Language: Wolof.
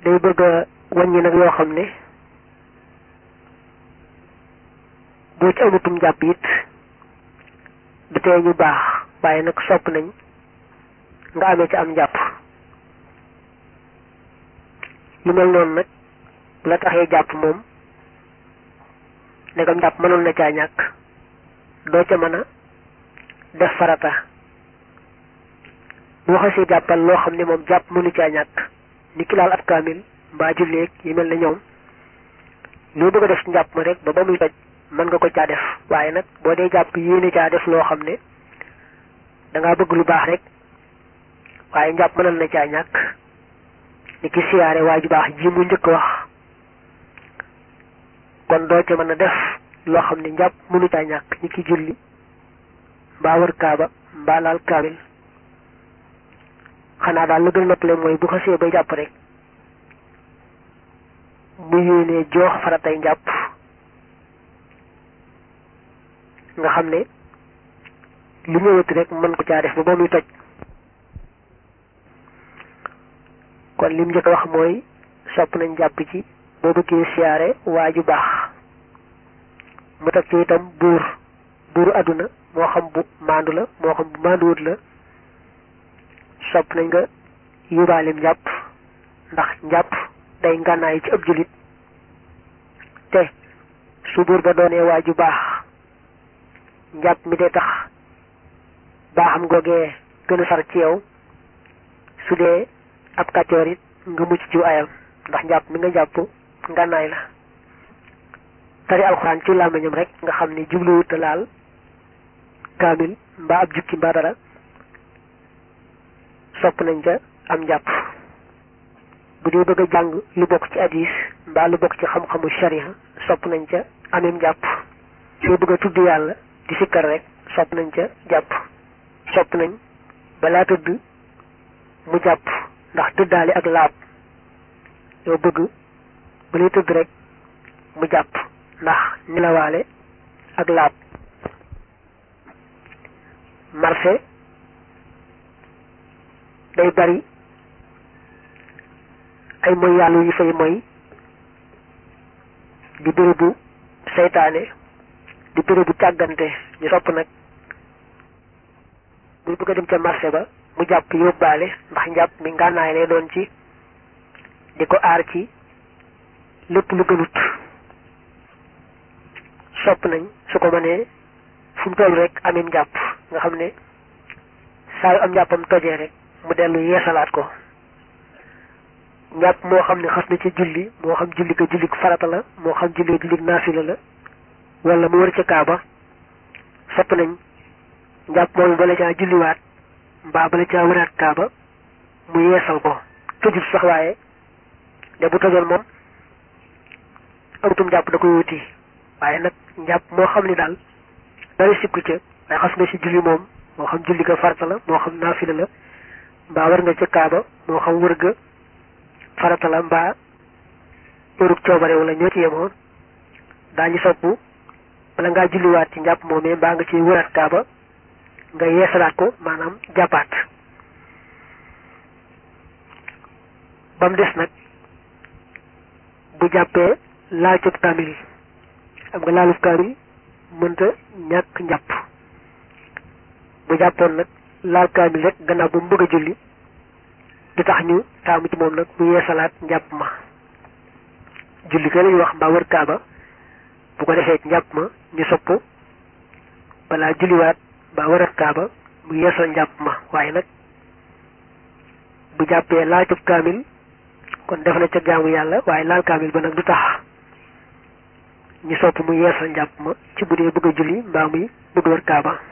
day bëgg a wàññi nag yoo xam ne boo ci amatum jàpp it du tee ñu baax waaye nag sopp nañ nga amee ci am njàpp lu mel noonu nag bu la taxee jàpp moom ndegam jàpp mënoon na caa ñàkk doo ca mën a def farata boo xasee jàppal loo xam ne moom jàpp mënu caa ñàkk ni ki laal ab kaamil mbaa julleeg yi mel ne ñoom loo bëgg a def ci njàpp ma rek ba ba muy toj mën nga ko caa def waaye nag boo dee jàpp yéene caa def loo xam ne dangaa bëgg lu baax rek waaye njàpp mënal na caa ñàkk ni ki siyaare waa ju baax ji mu njëkk wax kon doo ca mën a def loo xam ne njàpp mënu caa ñàkk ni ki julli mbaa wër kaaba mbaa laal kaamil xanaa daal la gën a noppale mooy bu xasee bay jàpp rek mu yéenee joox faratay njàpp nga xam ne lu ñëwati rek mën ko caa def ba ba muy toj kon lim njëkk a wax mooy sopp nañ jàpp ci boo bëggee siyaare waa ju baax mu teg ci itam buur buuru àdduna moo xam bu maandu la moo xam bu maanduwut la sopp nañ nga yóbbaalim njàpp ndax njàpp day ngànnaay ci ab jullit te su buur ba doonee waa ju baax njàpp mi day tax baaxam googee gën a sar ci yow su dee ab kàccoor it nga mucc ci ayam ndax njàpp mi nga jàpp ngànnaay la tari alxuraan ci làmmiñam rek nga xam ne jubluwut a laal kaamil mbaa ab jukki mbaa dara sopp nañ ca am njàpp bu dee bëgg a jàng lu bokk ci hadis mbaa lu bokk ci xam-xamu sharia sopp nañ ca amim njàpp soo bëgg a tudd yàlla di sikkar rek sopp nañ ca jàpp sopp nañ balaa tëdd mu jàpp ndax tëddaale ak laab yow bëgg ba lay tëdd rek mu jàpp ndax nelawaale ak laab marché day bari ay moy yàlla yu fay moy di bérébu seytaane di bérébu càggante ñu sopp nag buy bëgg a dem ca marché ba mu jàpp yóbbaale ndax njàpp mi ngànnaay lay doon ci di ko aar ci lépp lu gënut sopp nañ su ko mënee fu mu toll rek amim njàpp nga xam ne saa yu am njàppam tojee rek mu dellu yeesalaat ko njàpp moo xam ne xas na ci julli moo xam julli ko julli farata la moo xam julli julli naafila la wala mu wër ca kaaba sopp nañ njàpp moom bala caa julliwaat mbaa bala caa wëraat kaaba mu yeesal ko tojul sax waaye de bu tojoon moom amutum njàpp da koy wuti waaye nag njàpp moo xam ne daal dara sikku ca waaye xas na ci julli moom moo xam julli ko farata la moo xam naafila la mbaa war nga ca kaaba moo xam wër ga farata la mbaa wërug coobare wala ñoo ci yemoon daañu sopp bala ngaa julliwaat ci njàpp moomee mbaa nga ci wëraat kaaba nga yeesalaat ko maanaam jàppaat ba mu des nag bu jàppee laal cëb kaamil am nga laaluf kaamil mënta ñàkk njàpp bu jàppoon nag laal kaamil rek gannaaw ba mu bëgg a julli di tax ñu taamu ci moom nag mu yeesalaat njàpp ma julli ka lañu wax mbaa wër kaaba bu ko defee ci njàpp ma ñu sopp balaa julliwaat mbaa wër kaaba mu yeesal njàpp ma waaye nag bu jàppee laal cëb kaamil kon def na ca jaamu yàlla waaye laal kaamil ba nag du tax ñu sopp mu yeesal njàpp ma ci bu dee bëgg a julli mbaa muy bëgg wër kaaba